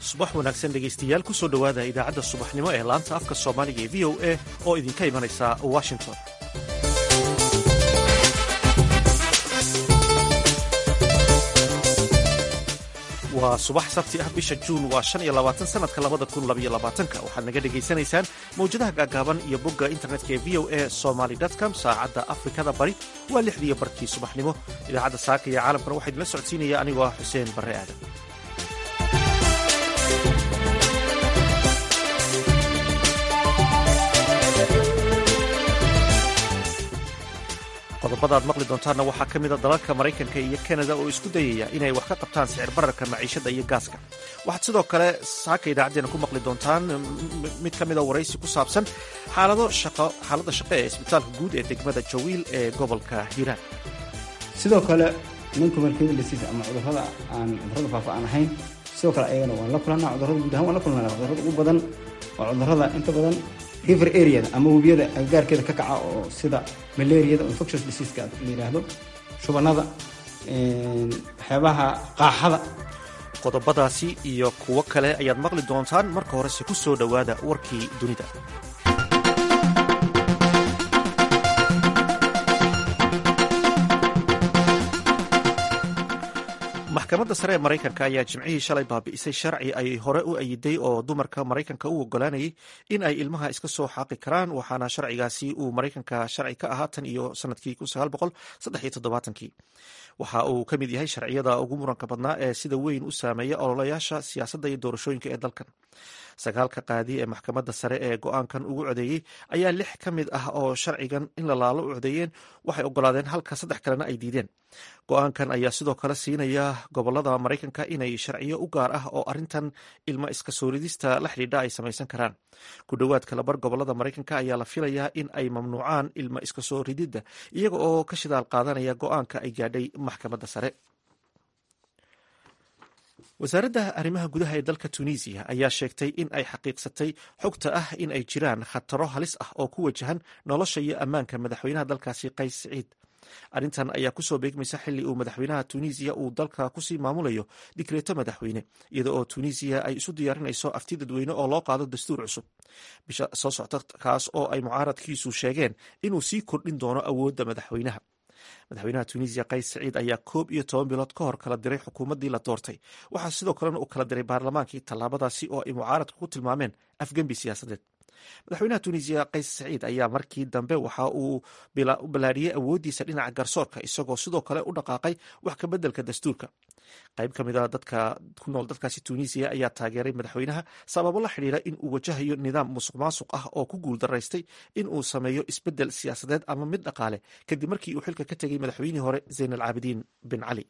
subax wanaagsan dhegaystayaal ku soo dhowaada idaacadda subaxnimo ee laanta afka soomaaliga ee v o a oo idinka imanaysa washington waa subax sabti ah bisha juun waa shan iyo labaatan sanadka labada kun labaiyo labaatanka waxaad naga dhegaysanaysaan mawjadaha gaagaaban iyo bogga internetka ee v o a somaly com saacadda afrikada bari waa lixdiiyo barkii subaxnimo idaacadda saaka iyo caalamkana waxaa idinla socodsiinaya anigoo ah xuseen barre aadan qodobada ad maqli doontaanna waxaa ka mida dalalka maraykanka iyo kanada oo isku dayaya inay wax ka qabtaan sicir bararka maciishada iyo gaaska waxaad sidoo kale saaka idaacadeena ku maqli doontaan mid ka mida waraysi ku saabsan xaaladda shaqo ee isbitaalka guud ee degmada jawiil ee gobolka hiiraan sidoo kale ninkumarkeda lasiis ama cudurrada aan cudurrada faafa aan ahayn sidoo kale ayagana waan la kulannaa cudurrada guud ahaan waan la kulnaa cudurrada ugu badan waa cudurrada inta badan river areada ama webiyada agagaarkeeda ka kaca oo sida malariyada infectious diseaska la yidhaahdo shubanada waxyaabaha qaaxada qodobadaasi iyo kuwo kale ayaad maqli doontaan marka horese ku soo dhowaada warkii dunida maxkamadda sare ee maraykanka ayaa jimcihii shalay baabi'isay sharci ay hore u ayiday oo dumarka maraykanka u ogolaanayay in ay ilmaha iska soo xaaqi karaan waxaana sharcigaasi uu maraykanka sharci ka ahaa tan iyo sanadkii kii waxa uu ka mid yahay sharciyada ugu muranka badnaa ee sida weyn u saameeya ololayaasha siyaasadda iyo doorashooyinka ee dalkan sagaalka qaadi ee maxkamadda sare ee go-aankan ugu codeeyey ayaa lix ka mid ah oo sharcigan in la laalo u codeeyeen waxay ogolaadeen halka saddex kalena ay diideen go-aankan ayaa sidoo kale siinaya gobolada maraykanka inay sharciyo u gaar ah oo arintan ilma iska soo ridista la xidhiidha ay samaysan karaan ku dhowaad kalabar gobolada maraykanka ayaa la filayaa in ay mamnuucaan ilma iska soo rididda iyaga oo ka shidaal qaadanaya go-aanka ay gaadhay maxkamadda sare wasaaradda arrimaha gudaha ee dalka tunisiya ayaa sheegtay in ay xaqiiqsatay xogta ah in ay jiraan khataro halis ah oo ku wajahan nolosha iyo ammaanka madaxweynaha dalkaasi qays siciid arrintan ayaa kusoo beegmaysa xili uu madaxweynaha tunisiya uu dalka kusii maamulayo dikreeto madaxweyne iyada oo tunisiya ay isu diyaarinayso afti dadweyne oo loo qaado dastuur cusub bisha soo socta kaas oo ay mucaaradkiisu sheegeen inuu sii kordhin doono awoodda madaxweynaha madaxweynaha tunisiya qays saciid ayaa koob iyo toban bilood ka hor kala diray xukuumaddii la doortay waxaa sidoo kalena uu kala diray baarlamaankii tallaabadaasi oo ay mucaaradku ku tilmaameen afgembi siyaasadeed madaxweynaha tunisiya qays saciid ayaa markii dambe waxa uu ballaadhiyey awooddiisa dhinaca garsoorka isagoo sidoo kale u dhaqaaqay wax ka beddelka dastuurka qayb ka mid a dadka ku nool dalkaasi tunisiya ayaa taageeray madaxweynaha sababo la xidhiira in uu wajahayo nidaam musuq maasuq ah oo ku guuldaraystay in uu sameeyo isbeddel siyaasadeed ama mid dhaqaale kadib markii uu xilka ka tegay madaxweynihii hore zayn alcaabidiin bin cali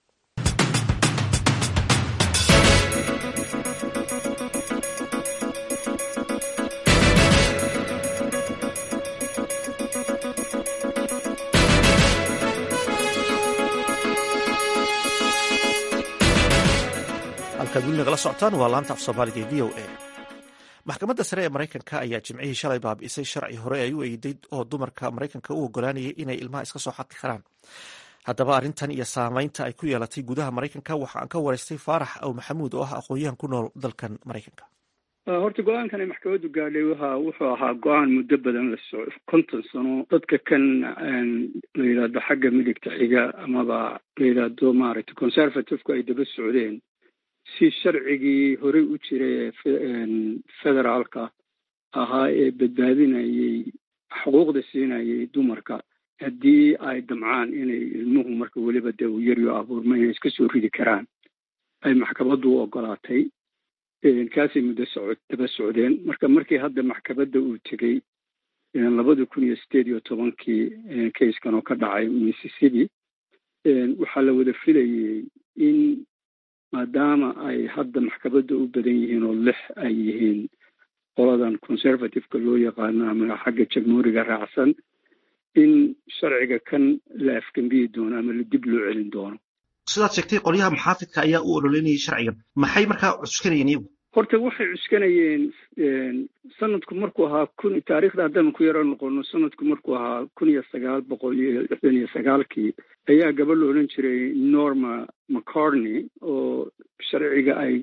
halkaad weli nagala socotaan waa laanta af soomaaliga ee v o a maxkamadda sare ee maraykanka ayaa jimcihii shalay baabi'isay sharci hore ay u eeday oo dumarka maraykanka u ogolaanayay inay ilmaha iska soo xaqi karaan haddaba arrintan iyo saamaynta ay ku yeelatay gudaha maraykanka waxa aan ka waraystay faarax aw maxamuud oo ah aqoon-yahan ku nool dalkan maraykanka horta go-aankan ay maxkamaddu gaadhay waxa wuxuu ahaa go-aan muddo badan la soco konton sano dadka kan la yidhaahdo xagga midigta xiga amaba la yidhaahdo maaragtay conservativku ay daba socdeen si sharcigii horey u jiray ee federaalka ahaa ee badbaadinayay xuquuqda siinayay dumarka haddii ay damcaan inay ilmuhu marka weliba dee uu yaryo abuurma inay iska soo ridi karaan ay maxkamaddu u ogolaatay kaasay muddo soco daba socdeen marka markii hadda maxkamadda uu tegey labada kun iyo sideed iyo tobankii kayskan oo ka dhacay mississippi waxaa la wada filayey in maadaama ay hadda maxkamadda u badan yihiin oo lix ay yihiin qoladan conservativeka loo yaqaano ama xagga jamhuuriga raacsan in sharciga kan la afgembiyi doono ama la dib loo celin doono sidaad sheegtay qolyaha muxaafidka ayaa u ololeynayay sharcigan maxay markaa cuskanayeen iyagu horta waxay cuskanayeen sanadku markuu ahaa kun taariikhda haddaan ku yaro noqono sanadku markuu ahaa kun iyo sagaal boqol iyo lixdan iyo sagaalkii ayaa gabadh la odhan jiray norma mccartney oo sharciga ay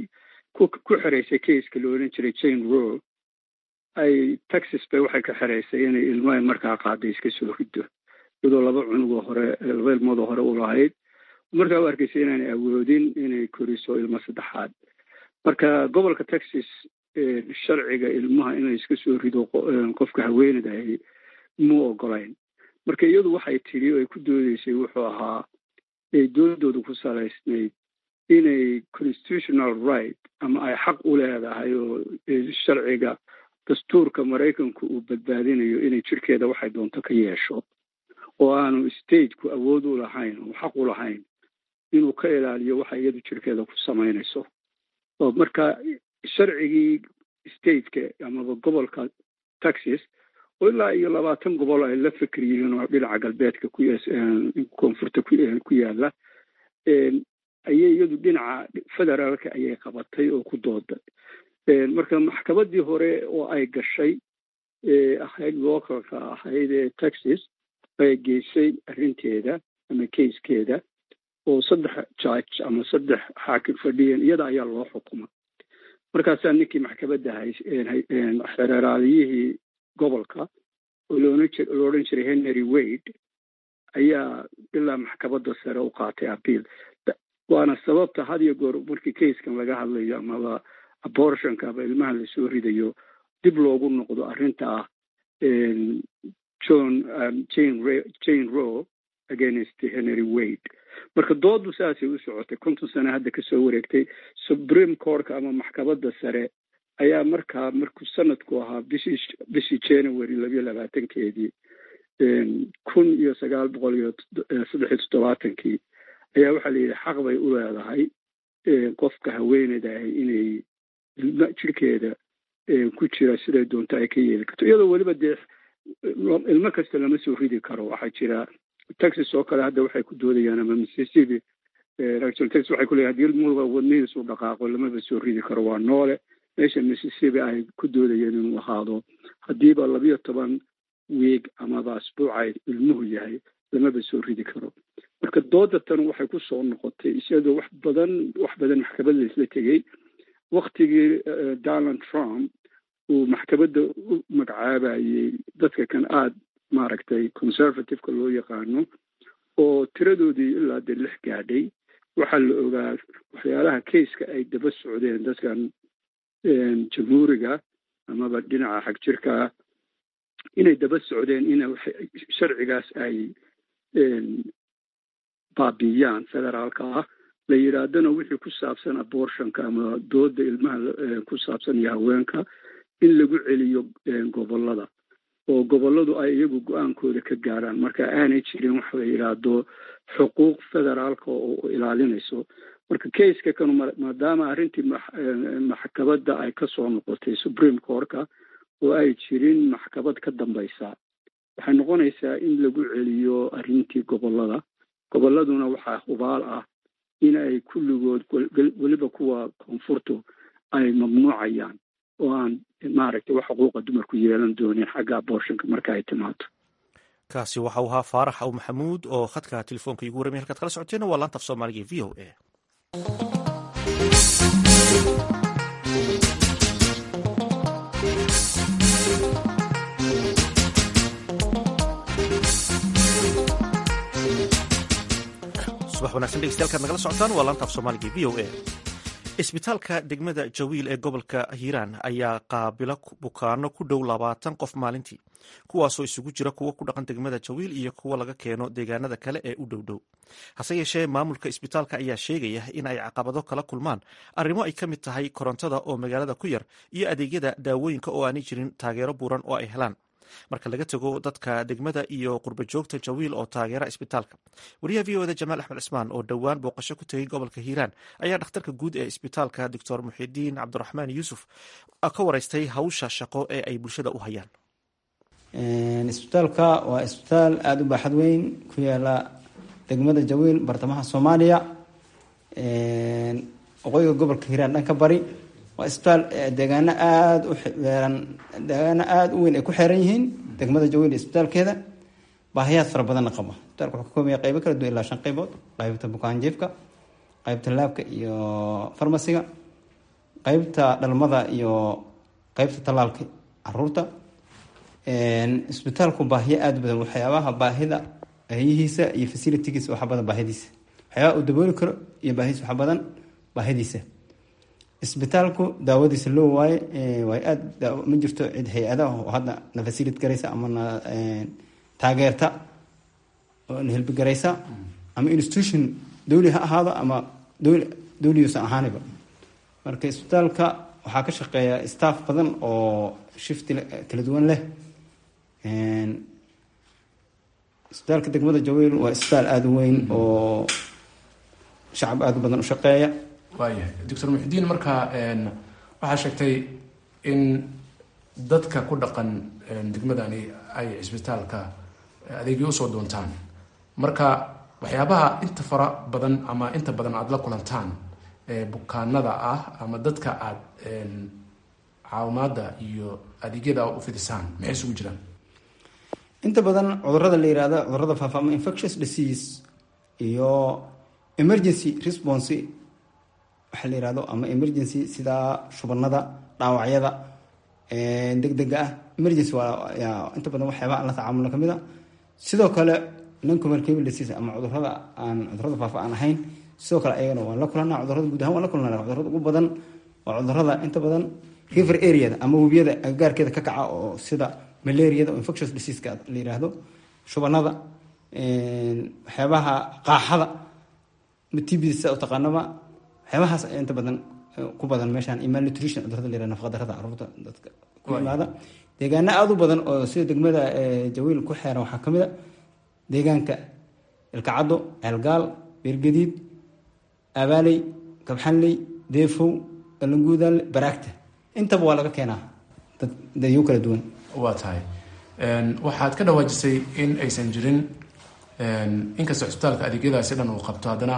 ku xeraysay keiska la odhan jiray jane row ay texas bay waxay ka xeraysay inay ilmaha markaa qaaday iska soo rido iyadoo laba cunugoo hore laba ilmoodoo hore u lahayd markaa u arkaysay inaanay awoodin inay koriso ilmo saddexaad marka gobolka texas sharciga ilmaha inay iska soo rido qofka haweeneyda ahi muu ogolayn marka iyadu waxay tidhi ay ku doodeysay wuxuu ahaa ay doodooda ku salaysnayd inay constitutional right ama ay xaq u leedahay oo sharciga dastuurka maraykanku uu badbaadinayo inay jirkeeda waxay doonto ka yeesho oo aanu stateku awood u lahayn oo xaq u lahayn inuu ka ilaaliyo waxa iyadu jirkeeda ku samaynayso oo marka sharcigii stateka amaba gobolka texas oo ilaa iyo labaatan gobol ay la fikir yihiin oo dhinaca galbeedka koonfurta ku yaala ayay iyadu dhinaca federaalka ayay qabatay oo ku dooday marka maxkamadii hore oo ay gashay ahayd localka ahayd ee texas ay geysay arrinteeda ama kayskeeda oo saddex judge ama saddex xaakim fadhiyeen iyada ayaa loo xukuma markaasaa ninkii maxkamadda xereeraaliyihii gobolka oo lo odhan jiray henry wade ayaa ilaa maxkamadda sare u qaatay apiil waana sababta had iyo goor markii kayskan laga hadlayo amaba abortionka ama ilmaha lasoo ridayo dib loogu noqdo arrinta ah john jane row against henry wade marka doodu saasay u socotay konton sano hadda kasoo wareegtay supreme courtka ama maxkamadda sare ayaa markaa markuu sanadku ahaa bishii bishii january labayo labaatankeedii kun iyo sagaal boqol iyo saddex iyo toddobaatankii ayaa waxaa layidhi xaq bay u leedahay qofka haweeneyda ahi inay ilma jirkeeda ku jira siday doonto ay ka yeeli karto iyadoo weliba dee ilmo kasta lama soo ridi karo waxaa jira texas oo kale hadda waxay ku doodayaan ama mississippi texas waxay ku leeyahay hadii ilmuhuba wadnihiisu dhaqaaqo lamaba soo ridi karo waa noole meesha mississippi ay ku doodayeen inuu ahaado haddiiba labiyo toban wiig amaba asbuucay ilmuhu yahay lamaba soo ridi karo marka dooda tan waxay ku soo noqotay iyadoo wax badan wax badan maxkamadda isla tegey waktigii donald trump uu maxkamadda u magacaabayey dadka kan aada maaragtay conservativeka loo yaqaano oo tiradoodii ilaa dee lix gaadhay waxaa la ogaa waxyaalaha kayska ay daba socdeen dadkan jamhuuriga amaba dhinaca xag jirkaa inay daba socdeen in sharcigaas ay baabiyaan federaalka ah la yidhaahdana wixii ku saabsan abortionka ama dooda ilmaha ku saabsan iyo haweenka in lagu celiyo gobolada oo goboladu ay iyagu go-aankooda ka gaaraan marka aanay jirin wax la yidhaahdo xuquuq federaalka oo ilaalinayso marka kayska kanu maadaama arrintii maxkamadda ay ka soo noqotay supreme courtka oo ay jirin maxkamad ka dambaysa waxay noqonaysaa in lagu celiyo arrintii gobolada goboladuna waxaa hubaal ah in ay kulligood weliba kuwa koonfurtu ay mamnuucayaan oo aan maaragtay wax xuquuqa dumarku yeelan doonin xagga abortionka marka ay timaado kaasi waxa uu ahaa faarax aw maxamuud oo khadka telefoonka igu warramay halkaad kala socoteena waa laanta af soomaaliga v o a subax wanagsan dhegeystayaal nagala socotaan waa laanta af soomaaliga v o a isbitaalka degmada jawiil ee gobolka hiiraan ayaa qaabila bukaano ku dhow labaatan qof maalintii kuwaasoo isugu jira kuwo ku dhaqan degmada jawiil iyo kuwo laga keeno deegaanada kale ee u dhow dhow hase yeeshee maamulka isbitaalka ayaa sheegaya in ay caqabado kala kulmaan arrimo ay ka mid tahay korontada oo magaalada ku yar iyo adeegyada daawooyinka oo aanay jirin taageero buuran oo ay helaan marka laga tago dadka degmada iyo qurba joogta jawiil oo taageera isbitaalka wariyaha v oda jamaal axmed cismaan oo dhowaan booqasho ku tegay gobolka hiiraan ayaa dhakhtarka guud ee isbitaalka doctor muxidiin cabdiraxmaan yuusuf ka wareystay hawsha shaqo ee ay bulshada u hayaan isbitaalka waa isbitaal aada u baaxad weyn ku yaala degmada jawiil bartamaha soomaaliya waqooyiga gobolka hiiraan dhanka bari waa isbitaal deegaano aada u xeeran deegaano aada u weyn ay ku xeeran yihiin degmada jawiil isbitaalkeeda baahiyaad fara badanna qaba isbitaalka wuxuu ka koobaya qeybo kala duwan ilaa shan qeybood qeybta bukaanjiifka qeybta laabka iyo farmasiga qeybta dhalmada iyo qeybta tallaalka caruurta isbitaalku baahiyo aada badan waxyaabaha baahida hayihiisa iyo facilitigiisa waxa badan baahidiisa waxyaabaha uu dabooli karo iyo baahidiisa waxa badan baahidiisa isbitaalku daawadiisa loo waaye waay aada ma jirto cid hay-adaha oo hadda na facilit garaysa ama na taageerta oo na helbigaraysa ama institution dawli ha ahaado ama dwl dawliyuusan ahaaniba marka isbitaalka waxaa ka shaqeeya staff badan oo shifti kala duwan leh isbitaalka degmada jaweyl waa isbitaal aada u weyn oo shacab aada u badan u shaqeeya waayahay doctor muxudiin markaa waxaa sheegtay in dadka ku dhaqan degmadani ay cisbitaalka adeegyo usoo doontaan marka waxyaabaha inta fara badan ama inta badan aada la kulantaan bukaanada ah ama dadka aada caawimaada iyo adeegyada u fidisaan maxay isugu jiraan inta badan cudurada la yihahdo cudurada faafa ama infectious disease iyo emergency response waxaa la yihahdo ama emergency sida shubanada dhaawacyada deg dega ah emergency waa inta badan waxyaaba aan la tacaamulno kamid a sidoo kale noncommunicable disease ama cudurada aan cudurada faafa aan ahayn sidoo kale ayagana waan la kulanaa cudurada guud ahaan waan la kulanaa cudurada ugu badan waa cudurada inta badan river areada ama webiyada agagaarkeeda ka kaca oo sida malariada oo infectious diseaseka la yiraahdo shubanada waxyaabaha qaaxada matibisa taqaanaba waxyaabahaas inta badan ku badan meeshaan iyo malnutrition cudurada la yirahdo nafaqadarada caruurta dadka ku imaada deegaano aada u badan oo sida degmada jawiil ku xeeran waxaa kamid a deegaanka ilkacaddo ceelgaal beergadiid abaaley kabxanley deefow alanguudaale baraagta intaba waa laga keenaa dad dadyo kala duwan waa tahay waxaad ka dhawaajisay in aysan jirin inkastoo cisbitaalka adeegyadaasi dhan uu qabto haddana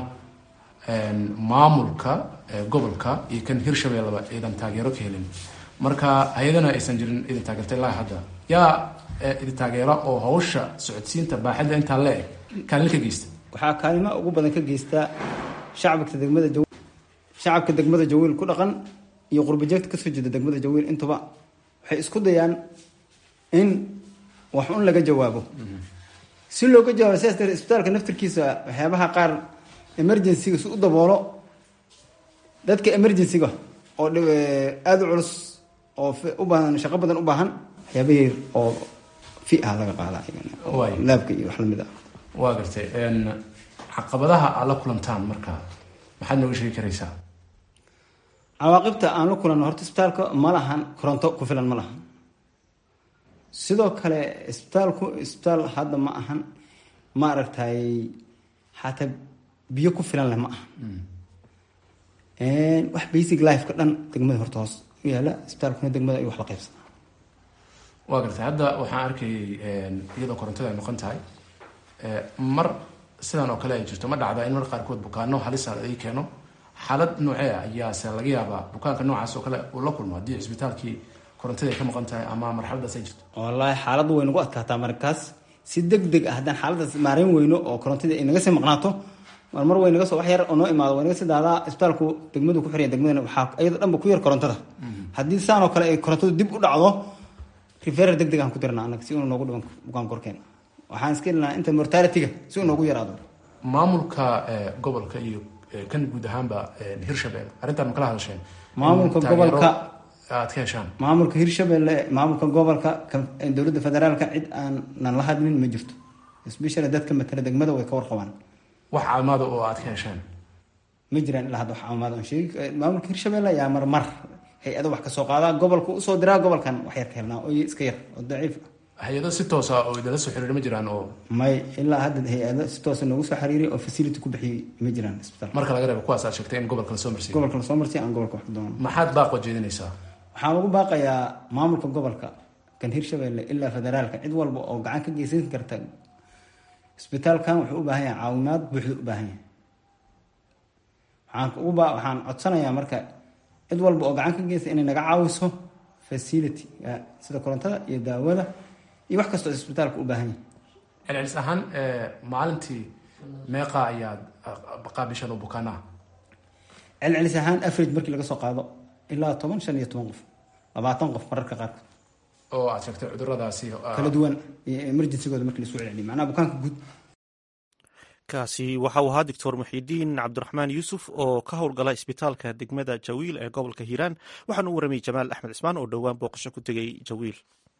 maamulka gobolka iyo kan hirshabeelleba idan taageero ka helin marka hay-adana aysan jirin idin taageerta ilaa hadda yaa idin taageera oo hawsha socodsiinta baaxadda intaa le-eg kaalin ka geysta waxaa kaalima ugu badan ka geystaa shacabka degmada jawiil shacabka degmada jawiil ku dhaqan iyo qurbajeegta kasoo jeeda degmada jawiil intuba waxay isku dayaan in wax un laga jawaabo si looga jawaabo sidaas darteed isbitaalka naftirkiisa waxyaabaha qaar emergencyga si u daboolo dadka emergencyga oo aada u culus oo u baahan shaqo badan u baahan waxyaabahii oo fi ah laga qaada laabka iyo wax lamid ah waa gartay caqabadaha aad la kulantaan marka maxaad nooga sheegi karaysaa cawaaqibta aan la kulanno horta isbitaalka ma lahan koronto ku filan ma lahan sidoo kale isbitaalku isbitaal hadda ma ahan ma aragtay xataa biyo ku filan leh ma aha wax basic lifeka dhan degmada horta hoos u yaala isbitaalkuna degmada ay wax la qaybsana waa gartay hadda waxaan arkayay iyadoo korontada ay noqon tahay mar sidan oo kale ay jirto ma dhacda in mar qaarkood bukaano halisa ay keeno xaalad noocee ayaase laga yaabaa bukaanka noocaas oo kale uu la kulmo haddii cisbitaalkii korontada ay ka maqan tahay ama marxaladaas ay jirto wallaahi xaaladdu way nagu adkaataa markaas si deg deg ah haddaan xaaladaas maarayn weyno oo korontadii ay naga sii maqnaato mar mar way naga soo wax yar oo noo imaado way naga sii daadaa isbitaalku degmadu ku xiraya degmadana waxaa iyada dhanba ku yar korontada haddii saan oo kale ay korontadu dib u dhacdo referer deg deg aan ku dirnaa annaga si uu noogu dhiban bukaan korkeena waxaan iska ilnaa inta mortalityga si uu noogu yaraado maamulka gobolka iyo kan guud ahaanba hirshabelle arrintaan ma kala hadasheen maamulka gobolka aad ka heshaan maamulka hirshabelle maamulka gobolka dowladda federaalka cid aanan la hadlin ma jirto especially dadka matala degmada way ka warqabaan wax caawimaada oo aad ka hesheen ma jiraan ilaa hadda wax caawimaad aan sheegi maamulka hirshabelle ayaa marmar hay-ado wax kasoo qaadaa gobolka usoo diraa gobolkan wax yar ka helnaa oo iska yar oo daciif hay-ado si toosa oo idinla soo xiriira ma jiraan oo may ilaa hadda hay-ado si toosa noogu soo xiriiray oo facility ku bixiyey ma jiraan isbitaal marka laga reebo kuwaas aad sheegtay in gobolka lasoo marsiiyo gobolka lasoo marsiya aan gobolka wax ku doono maxaad baaqoo jeedinaysaa waxaan ugu baaqayaa maamulka gobolka kan hirshabelle ilaa federaalka cid walba oo gacan ka geysan karta isbitaalkan wuxuu u baahan yahay caawimaad buuxda u baahan yahay waxaan ugu ba waxaan codsanayaa marka cid walba oo gacan ka geysta inay naga caawiso facility sida korontada iyo daawada iyo wax kastoo isbitaalka u baahan yahay celcelis ahaan maalintii meeqa ayaad qaabishan oo bukaanaha celcelis ahaan average markii laga soo qaado ilaa toban shan iyo toban qof labaatan qof mararka qaarkood oo aad sheegtay cuduradaasi kala duwan iyo emergencygooda markii laisku celceliyo macnaha bukaanka guud kaasi waxa uu ahaa doctor muxidiin cabdiraxmaan yuusuf oo ka howlgala isbitaalka degmada jawiil ee gobolka hiiraan waxaana u waramayay jamaal axmed cismaan oo dhowaan booqasho ku tegay jawiil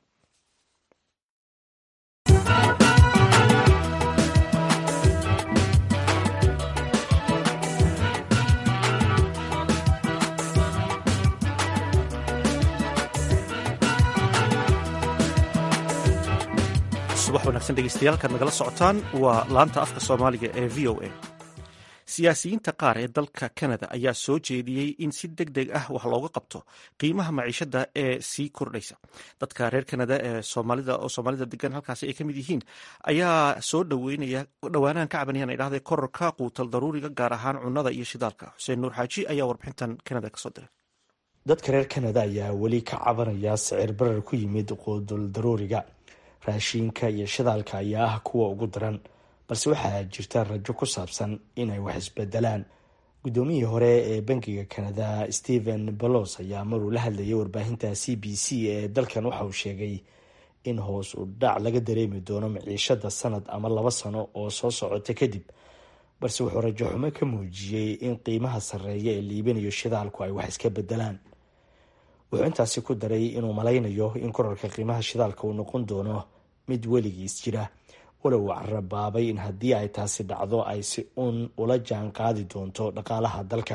subax wanaagsan dhegeystayaal kaad nagala socotaan waa laanta afka soomaaliga ee v o a siyaasiyiinta qaar ee dalka kanada ayaa soo jeediyey in si deg deg ah wax looga qabto qiimaha maciishada ee sii kordhaysa dadka reer kanada ee soomaalida oo soomaalida degan halkaasi ay ka mid yihiin ayaa soo dhaweynaya dhowaanahan ka cabanayaan ay dhahday kororka quutal daruuriga gaar ahaan cunnada iyo shidaalka xuseen nuur xaaji ayaa warbixintan kanada kasoo diray dadka reer kanada ayaa weli ka cabanaya sicir barar ku yimid quudul daruuriga raashiinka iyo shidaalka ayaa ah kuwa ugu daran balse waxaa jirta rajo ku saabsan inay wax isbedelaan guddoomiyihii hore ee bankiga kanada stephen balos ayaa maruu la hadlayay warbaahinta c b c ee dalkan waxa uu sheegay in hoos u dhac laga dareemi doono maciishada sanad ama laba sano oo soo socota kadib balse wuxuu rajo xumo ka muujiyey in qiimaha sarreeya ee liibanayo shidaalku ay wax iska bedelaan wuxuu intaasi ku daray inuu malaynayo in korarka qiimaha shidaalka uu noqon doono mid weligiis jira walow uu carabaabay in haddii ay taasi dhacdo ay si uun ula jaan qaadi doonto dhaqaalaha dalka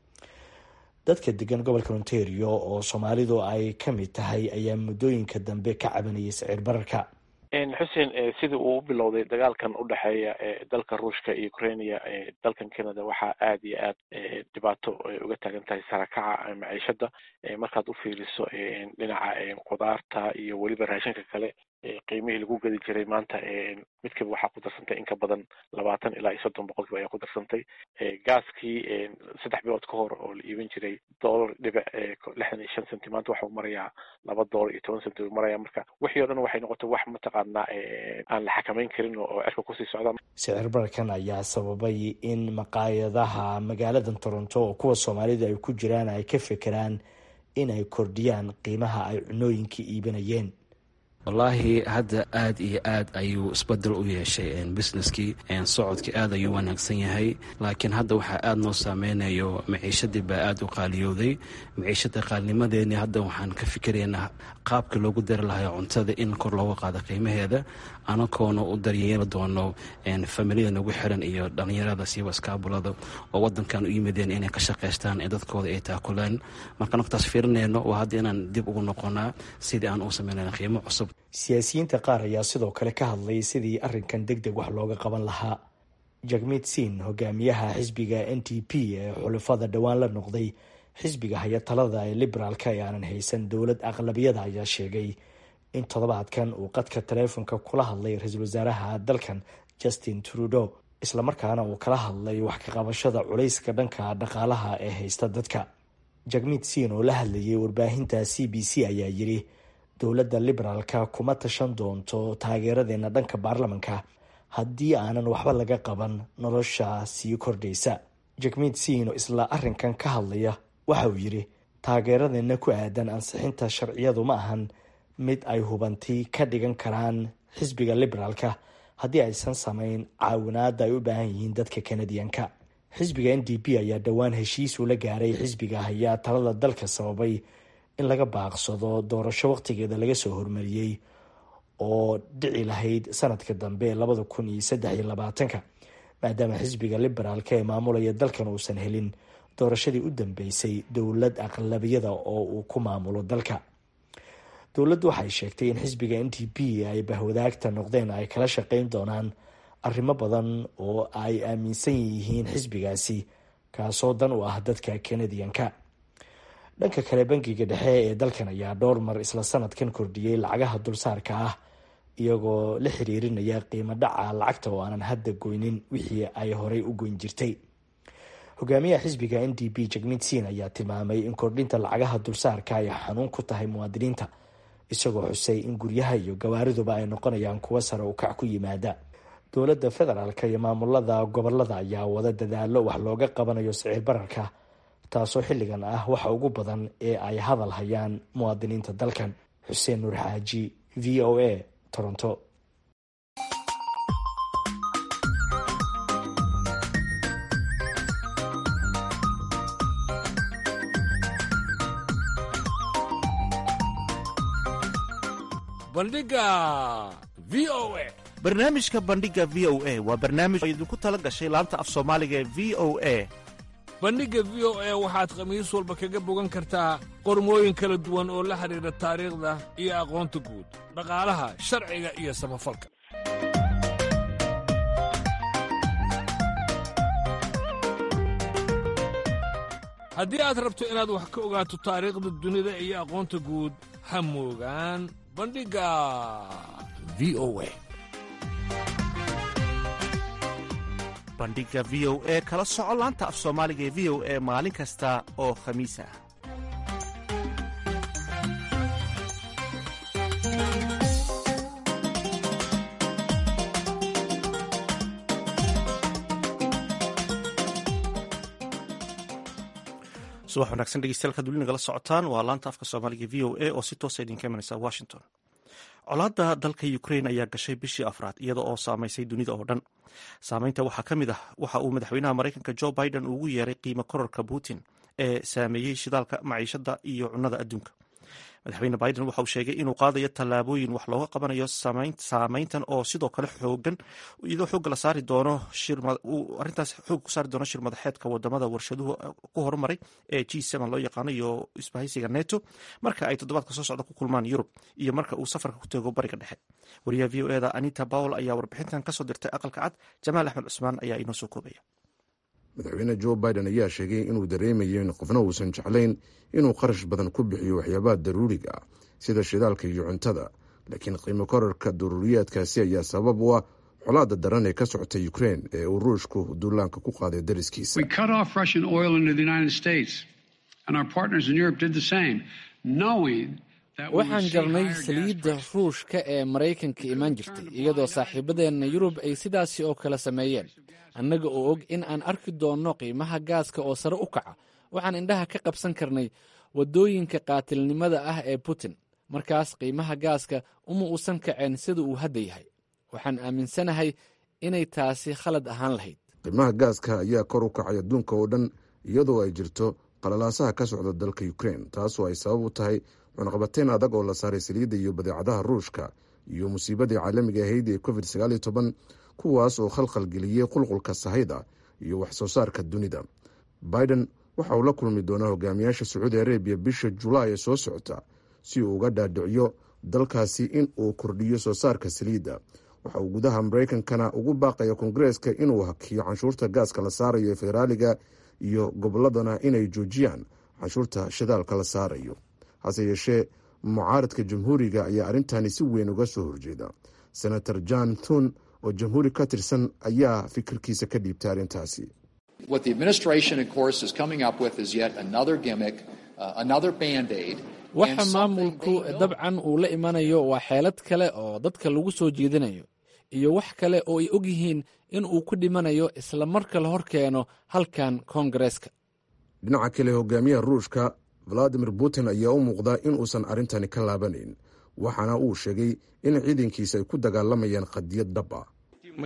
dadka degan gobolka ontario oo soomaalidu ay ka mid tahay ayaa muddooyinka dambe ka cabanayay sicir bararka xuseen sidii uu u bilowday dagaalkan u dhexeeya dalka ruushka iyo ukrainia dalkan canada waxaa aad iyo aad dhibaato uga taagan tahay sarakaca maciishada markaad u fiiriso dhinaca qudaarta iyo weliba raashinka kale qiimihii lagu gedi jiray maanta midkiiba waxaa ku darsantay in ka badan labaatan ilaa iyo soddon boqolkiiba ayaa ku darsantay gaaskii saddex bilood ka hor oo la iibin jiray dollar dhibic lixdan iyo shan centi maanta waxau marayaa laba dollar iyo toban centi u maraya marka wixii o dhan waxay noqotay wax mataqaanaa aan la xakameyn karin oo cirka kusii socda sicir bararkan ayaa sababay in maqaayadaha magaaladan toronto oo kuwa soomaalida ay ku jiraan ay ka fekeraan in ay kordhiyaan qiimaha ay cunooyinka iibinayeen wallaahi hadda aad iyo aad ayuu isbedel u yeeshay businesskii socodkii aad ayuu wanaagsan yahay laakiin hadda waxaa aada noo saameynayo maciishadii baa aada u qaaliyooday maciishada qaalnimadeeni hadda waxaan ka fikiraynaa qaabka loogu dari lahay cuntada in kor looga qaado qiimaheeda anagoona u daryeeli doono familiyada nagu xiran iyo dhalinyarada siiba iskaabulada oo wadankan u yimideen inay ka shaqaystaan ee dadkooda ay taakuleen marka naftaas fiirinayno waa hadda inaan dib ugu noqonaa sidii aan u sameynayna qiimo cusub siyaasiyiinta qaar ayaa sidoo kale ka hadlay sidii arrinkan deg deg wax looga qaban lahaa jagmeed siin hogaamiyaha xisbiga n t p ee xulafada dhowaan la noqday xisbiga haya talada ee liberaalka ee aanan haysan dowlad aqlabiyada ayaa sheegay in toddobaadkan uu qadka taleefonka kula hadlay ra-iisul wasaaraha dalkan justin trudeau islamarkaana uu kala hadlay wax ka qabashada culayska dhanka dhaqaalaha ee haysta dadka jagmeed siin oo la hadlayay warbaahinta c b c ayaa yiri dowladda liberaalka kuma tashan doonto taageeradeena dhanka baarlamanka haddii aanan waxba laga qaban nolosha sii kordhaysa jagmeed siin oo isla arrinkan ka hadlaya waxa uu yidhi taageeradeena ku aadan ansixinta sharciyadu ma ahan mid ay hubanti ka dhigan karaan xisbiga liberaalka haddii aysan samayn caawinaada ay u baahan yihiin dadka kanadiyanka xisbiga n d p ayaa dhowaan heshiis ula gaaray xisbiga hayaa talada dalka sababay in laga baaqsado doorasho waqtigeeda laga soo hormariyey oo dhici lahayd sanadka dambe labada kun iyo saddex iyo labaatanka maadaama xisbiga liberaalka ee maamulaya dalkan uusan helin doorashadii u dambeysay dowlad aqlabiyada oo uu ku maamulo dalka dowladdu waxay sheegtay in xisbiga n t p ay bahwadaagta noqdeen ay kala shaqeyn doonaan arrimo badan oo ay aaminsan yihiin xisbigaasi kaasoo dan u ah dadka kanadiyanka dhanka kale bankiga dhexe ee dalkan ayaa dhowr mar isla sanadkan kordhiyey lacagaha dulsaarka ah iyagoo la xiriirinaya qiimo dhaca lacagta oo aanan hadda goynin wixii ay horey u goyn jirtay hogaamiyaha xisbiga n d p jagmidsin ayaa tilmaamay in kordhinta lacagaha dulsaarka ay xanuun ku tahay muwaadiniinta isagoo xusay in guryaha iyo gawaariduba ay noqonayaan kuwo sare u kac ku yimaada dowladda federaalk iyo maamulada gobolada ayaa wada dadaalo wax looga qabanayo sicir bararka taasoo xilligan ah waxa ugu badan ee ay hadal hayaan muwaadiniinta dalkan xuseen nuur xaaji v o a toronto bandhiga v o a barnaamijka bandhiga v o a waa barnaamij oo idinku tala gashay laanta af soomaaliga ee v o a bandhigga v o a waxaad khamiis walba kaga bogan kartaa qormooyin kala duwan oo la xidhiidha taariikhda iyo aqoonta guud dhaqaalaha sharciga iyo samafalka haddii aad rabto inaad wax ka ogaato taariikhda dunida iyo aqoonta guud ha moogaan bandhigga v o a bandhiga v o e kala soco laanta af soomaaliga ee v o e maalin kasta oo khamiis ah subax wanaagsan dhegeystayaal kaad weli nagala socotaan waa laanta afka soomaaliga v o a oo si toosa idinka imanaysa washington colaadda dalka ukrain ayaa gashay bishii afraad iyada oo saamaysay dunida oo dhan saameynta waxaa ka mid ah waxa uu madaxweynaha maraykanka jo biden ugu yeeray qiimo kororka putin ee saameeyey shidaalka maciishada iyo cunnada adduunka madaxweyne biden waxa uu sheegay inuu qaadayo tallaabooyin wax looga qabanayo saameyntan oo sidoo kale xoogan iyadoo xoogga la saari doono arintaas xoog ku saari doono shir madaxeedka wadamada warshaduhu ku horumaray ee g loo yaqaano iyo isbahaysiga neto marka ay toddobaadka soo socda ku kulmaan yurub iyo marka uu safarka ku teego bariga dhexe wariyaha v o eda anita powell ayaa warbixintan kasoo dirtay aqalka cad jamaal axmed cusmaan ayaa inoo soo koobaya madaxweyne jo biden ayaa sheegay inuu dareemayo in qofna uusan jeclayn inuu qarash badan ku bixiyo waxyaabaha daruuriga ah sida shidaalka iyo cuntada laakiin qiimo korarka daruuriyaadkaasi ayaa sabab u ah colaada daran ee ka socota ukrein ee uu ruushku duulaanka ku qaaday dariskiisa waxaan jarnay saliidda ruushka ee maraykanka imaan jirtay iyadoo saaxiibadeenna yurub ay sidaasi oo kale sameeyeen annaga oo og in aan arki doonno qiimaha gaaska oo sare u kaca waxaan indhaha ka qabsan karnay waddooyinka qaatilnimada ah ee putin markaas qiimaha gaaska uma uusan kaceen sida uu hadda yahay waxaan aaminsanahay inay taasi khalad ahaan lahayd qiimaha gaaska ayaa kor u kacay adduunka oo dhan iyadoo ay jirto qalalaasaha ka socda dalka ukrein taasoo ay sabab u tahay cunaqabateyn adag oo la saaray saliidda iyo badeecadaha ruushka iyo musiibadii caalamiga ahayd ee covid sagaaliyo toban kuwaas oo khalkhal geliyey qulqulka sahayda iyo wax soo saarka dunida biden waxa uu la kulmi doonaa hogaamiyaasha sacuudi arabiya bisha julaay ee soo socota si uu uga dhaadhiciyo dalkaasi in uu kordhiyo soo saarka saliidda waxa uu gudaha maraykankana ugu baaqaya koongareeska inuu hakiyo canshuurta gaaska la saarayo ee federaaliga iyo gobolladana inay joojiyaan canshuurta shidaalka la saarayo hase yeeshee mucaaradka jamhuuriga ayaa arrintani si weyn uga soo horjeeda senator john thun oo jamhuuri ka tirsan ayaa fikirkiisa ka dhiibtay arrintaasi waxa maamulku dabcan uu la imanayo waa xeelad kale oo dadka lagu soo jeedinayo iyo wax kale oo ay og yihiin in uu ku dhimanayo isla marka la hor keeno halkan koongareeska dhinaca kale hogaamiyaha ruushka valadimir putin ayaa u muuqdaa in uusan arrintani ka laabanayn waxaana uu sheegay in ciidankiisa ay ku dagaalamayaan qadiyad dhab ah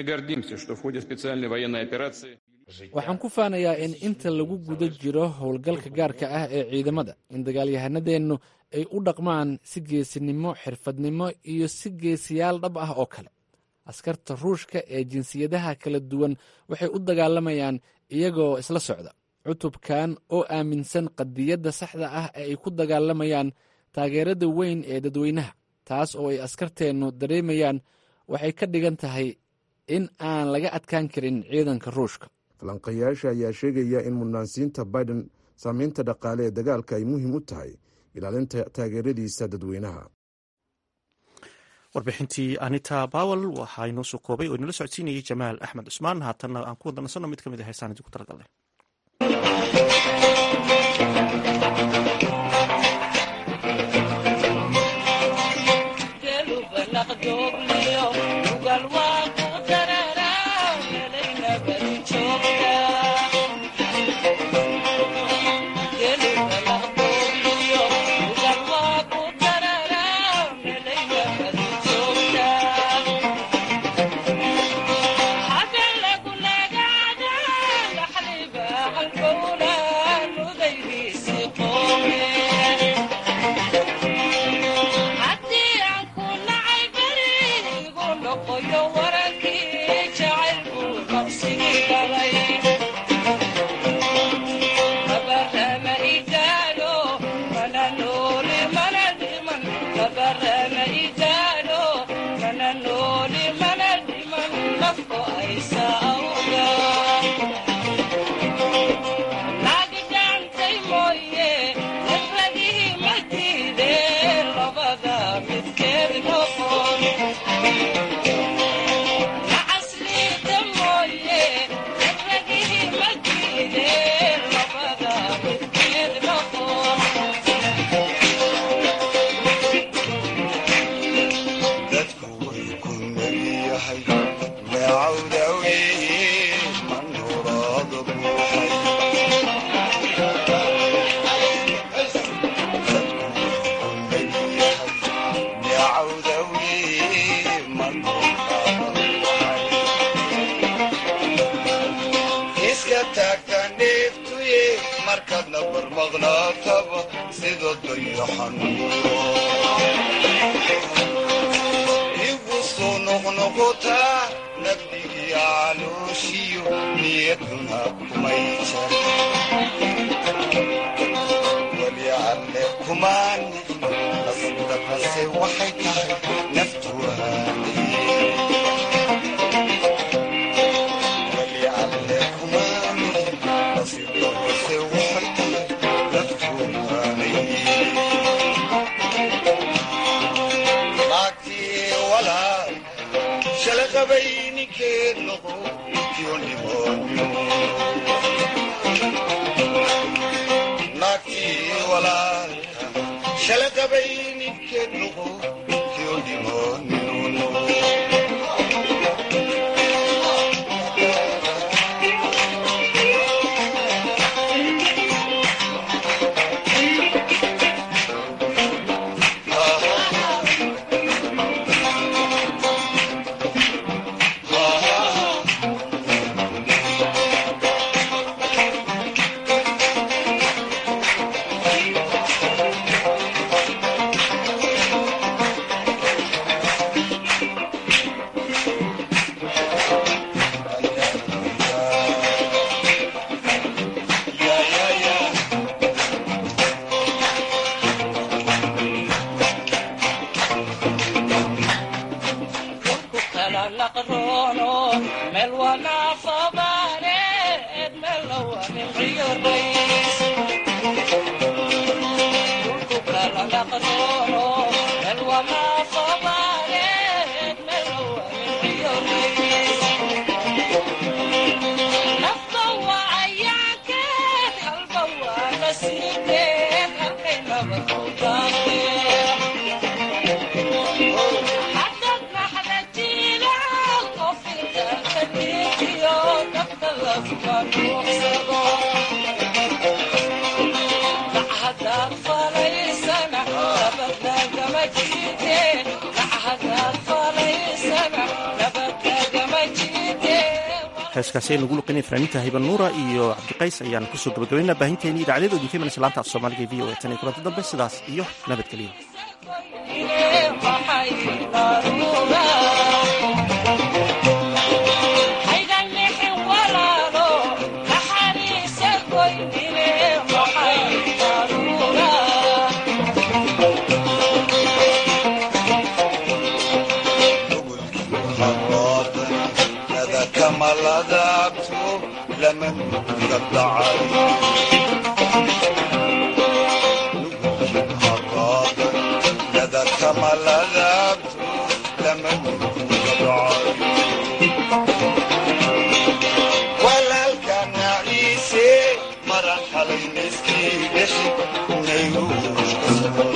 waxaan ku faanayaa in inta lagu guda jiro howlgalka gaarka ah ee ciidamada in dagaalyahanadeennu ay u dhaqmaan si geesinimo xirfadnimo iyo si geesiyaal dhab ah oo kale askarta ruushka ee jinsiyadaha kala duwan waxay u dagaalamayaan iyagoo isla socda cutubkan oo aaminsan qadiyadda saxda ah ee ay ku dagaalamayaan taageerada weyn ee dadweynaha taas oo ay askarteennu dareemayaan waxay ka dhigan tahay in aan laga adkaan karin ciidanka ruushka falanqayaasha ayaa sheegaya in mudnaansiinta biden saameynta dhaqaale ee dagaalka ay muhiim u tahay ilaalinta taageeradiisa dadweynaha warbixintii anita bawel waxaa inoo soo koobay oo inala socodsiinayay jamaal axmed cusmaan haatanna aan ku wadanasanno mid ka mid a heesaan idinku talagalnay igu soo noqnoqotaa nabdigii calooshiyo niyaduna kumay jar weli alle kumaani nasdaqase waxay tahay naftu weli alle kumaani nasdaqase waxay tahay naftu shalaqabayninkeed noqo naagtii walaalka shalaqabayninkeed noqo kyo dhimoonino heeskaasi aynu ugu luqinay fanaaniinta hiban nuura iyo cabdiqays ayaan kusoo gabagabaynaa baahinteeni idaacadyadood idinka imanaysa laanta af soomaaliga e v o e tan iyo kulanti dambe sidaas iyo nabadgelyo maladaabto lama nuga dhacay dadka maladaabto lama nuga dhacay walaalkana ciise maran xalay miskii dhexi naygu